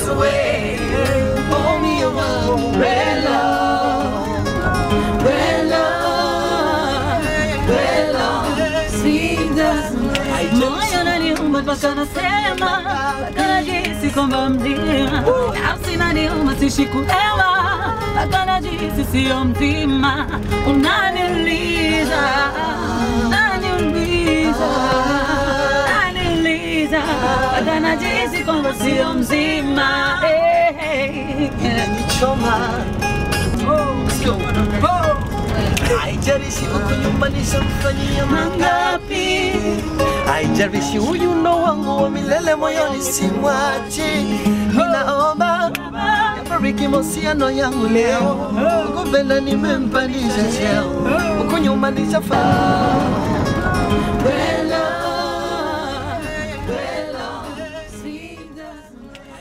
away. Hold me around, red love, red love, red love. Sing that Moyo unaniuma mpaka nasema, mpaka najihisi kwamba mzima. Nafsi inaniuma sishi kuelewa, mpaka najihisi sio mzima. Unaniuliza, unaniuliza, unaniuliza, mpaka najihisi kwamba sio mzima. Eh, eh, eh. inanichoma. Let's go. Oh. Haijalishi huku nyuma nishamfanyia mangapi, haijalishi huyu ndo wangu wa milele moyoni, simwachi. Ninaomba yabariki mahusiano yangu leo, kupenda nimempandisha cheo, huku nyuma nishafanya Wela,